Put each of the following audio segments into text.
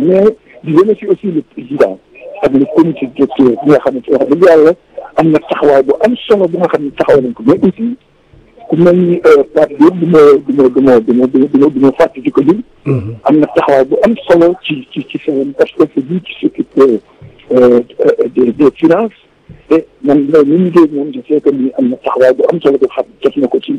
mais di remercier aussi le président ak le comité directeur bi nga xamante wax dëgg yàlla am na taxawaay bu am solo bu nga xam ne taxaw nañ ko mais aussi ku mel ni Pape Diop du ma du ma du ma du ma du ma du ma fàtte di ko lim. am na taxawaay bu am solo ci ci ci seen parce que c'est lui qui s'occupe des des finances te man man li ñu dégg moom je sais que ni am na taxawaay bu am solo boo xam def na ko ci.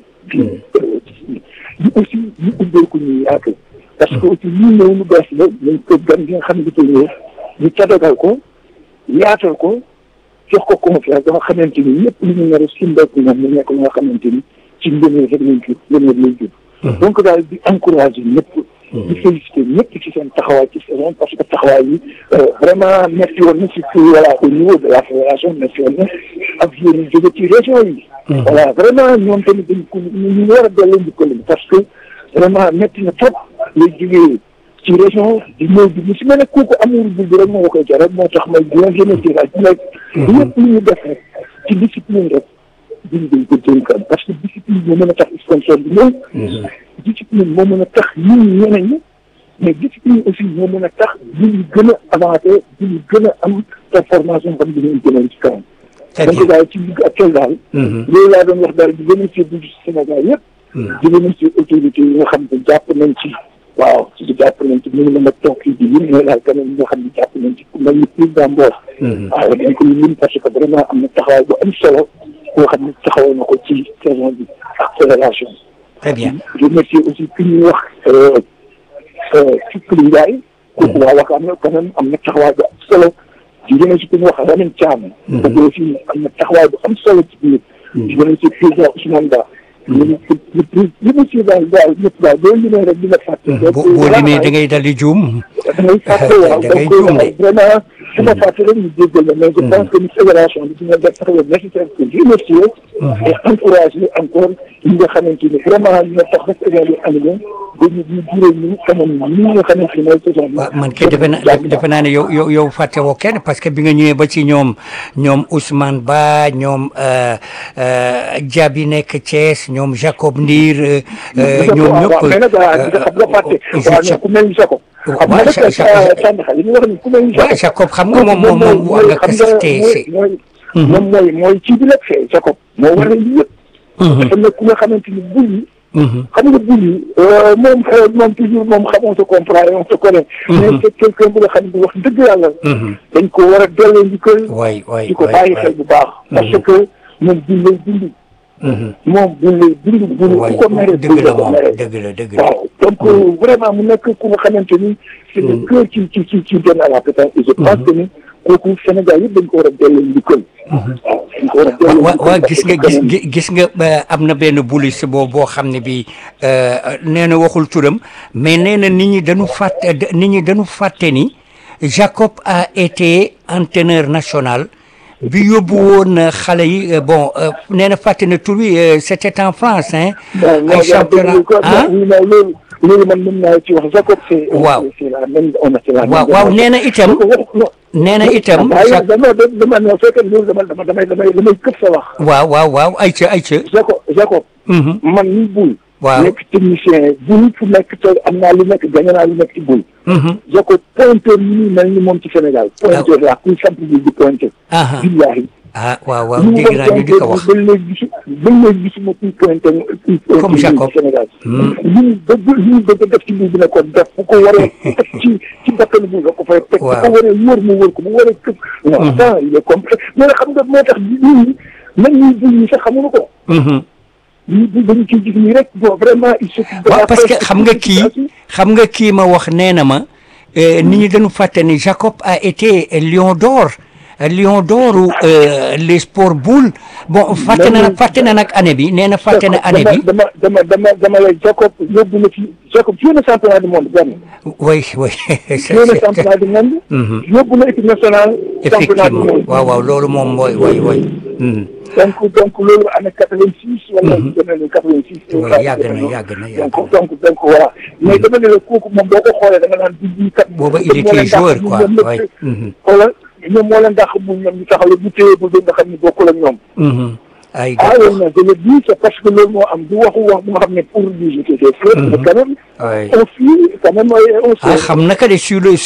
ñu aussi ñu ubbee ko ñu yaatu. parce que aussi lii ñëw lu bees la nañ ko gan gi nga xam ne dafay ñëw ñu tadagal ko yaatal ko jox ko confiance dama xamante ni lépp lu ñu nar a sumbee ñoom mu nekk lu nga xamante ni ci ngëneel rek lañ jur ngëneel lay jur. donc daal di encourager ñëpp. di féliciter ñëpp ci seen taxawaay ci saison parce que taxawaay yi vraiment métti woon na surtout voilà au niveau de la fédération métti woon na ak yéen ñu jóge ci région yi. voilà vraiment ñoom tamit dañ ko ñu war a delloo njukkal parce que vraiment métti na trop lay jógee ci région di ñëw di si mel ne kooku amul bul bi rek moo koy jaral moo tax may dina remercier daal di nekk lépp lu ñu def rek ci discipline rek duñ dañ ko dénkaan parce que discipline moo mën a tax sponsor bi ñëw discipline moo mën a tax ñun ñeneen ñi mais discipline aussi moo mën a tax ñu ñu gën a avancé ñu ñu gën a am transformation xam ne dinañ gën a ci kanam donc daal ci ligue actuelle daal loolu laa doon wax daal di remercier bu Sénégal yëpp di remercier autorités yi nga xam ne jàpp nañ ci waaw ci jàpp nañ ci mënu mën a toog fii di lim mais daal quand même ñoo xam ne jàpp nañ ci ku mel ni président Mbor waaw dañ ko lim parce que vraiment am na taxawaay bu am solo boo xam ne taxawal na ko ci saison bi ak fédération très bien remercier aussi ki ñuy wax Fikri Ndiaye kooku waa wax am na quand même am na taxawaay bu am solo di remercier ku ñuy wax Lamine Thiam kooku aussi am na taxawaay bu am solo ci biir di remercier président Ousmane Ba li ma si daal daal ñëpp daal boo limee rek dina fàtte. boo limee da ngay dal di juum. da ngay fàtte waaw da ngay juum de. vraiment su ma fàtte rek ñu jéggal la mais je pense que ni fédération bi dina def taxaw nécessaire pour remercier et encourager encore ñi nga xamante ni vraiment ñoo tax rek émission bi annulé ba ñu ñu juree ñu kanam ñi nga xamante ni mooy saison bi. waaw man kay defe naa defe naa ne yow yow yow fàtte woo kenn parce que bi nga ñëwee ba ci ñoom ñoom Ousmane Ba ñoom Diaby nekk Thiès ñoom Jacob Ndiir. ñoom ñëpp mais nag xam nga fàtte. waaw ku mel ni Jacob. xam nga nag Sandaxa li ñu wax ni ku mel ni waaw Jacob xam nga moom moom moom wax nga kese te mooy moom mooy mooy ci bi la fee Jacob. moo war a lii yëpp. dafa nekk ku nga xamante ni bul yi. xam nga bul yi moom moom toujours moom xamoo sa comprendre on se connaît. mais c'est quelqu'un bu nga xam ne wax dëgg yàlla. dañ ko war a delloo njukkal. waay waay di ko bàyyi xel bu baax. parce que moom buñ lay dund. moom buñ lay dund. buñ ku ko mere dëgg la moom dëgg la dëgg la. waaw donc vraiment mu nekk ku nga xamante ni. c'est le cœur ci ci ci ci benn à la pétanque et je pense que ni kooku Sénégal yëpp dañ ko war a delloo njukkal. waaw dañ ko war a delloo waaw waaw gis nga gis gis nga am na benn bulis boo boo xam ne bii nee na waxul turam mais nee na nit ñi dañu fàtte nit ñi dañu fàtte ni Jacob a été entraîneur national bi yóbbu woon xale yi bon nee na fàtte na tur wi c'était en France hein. ay championnat ah loolu man mën naa ci wax Jacob c'est waaw c'est la même on a c'est la waaw waaw nee na itam nee na itam dama dama no fekk loolu dama dama damay damay damay këpp sa wax waaw waaw waaw ayca ayca Jacob Jacob man ni bul waaw nekk technicien bul fu nekk te am naa lu nekk gañe naa lu nekk ci bul Jacob pointeur yi nii mel ni moom ci Sénégal pointeur la kuy samp bi di pointeur billahi ah waaw waaw dégg naa ñu di ko wax ba léegi gisu ba léegi gisuma kuy pointé comme Jacob Sénégal li mu bëgg li mu bëgg def ci bul bi ne ko def bu ko waree teg ci ci bakkanu bul la ko fay teg bu ko waree wóor mu wóor ko bu waree këpp non ça il est complet mais xam nga moo tax nit ñi même ñuy bul ñi sax xamuñu ko ñu dañu ciy gis nii rek bon vraiment il s'occupe waaw parce que xam nga kii xam nga kii ma wax nee na ma nit ñi dañu fàtte ni Jacob a été lion d'or lion d'or les sports boules bon fàtte na nag fàtte na nag année bi nee na fàtte na année bi dama dama dama dama lay Jacob yóbbu na ci Jacob joué na championnat du monde benn oui oui joué na championnat du monde yóbbu na équipe nationale championnat du effectivement monde waaw waaw loolu moom mooy way way donc donc loolu année quatre-vingt-six wala demee quatre-vingt-six waaw yàgg na yàgg na yàgg donc donc donc voilà mais dama ne la kooku moom boo ko xoolee da nga naan bi bii kat booba il était joueur quoi way xoolal ñoom moo leen dàq bu ñoom ñu taxaw bu téye bu nga xam ne bokkul ak ñoom ay ah oui non je le dis c'est parce que loolu moo am du waxu wax bu nga xam ne pour lui jeter des fleurs mais quand même Ouais. on suit quand même on ah sait xam naka de sur le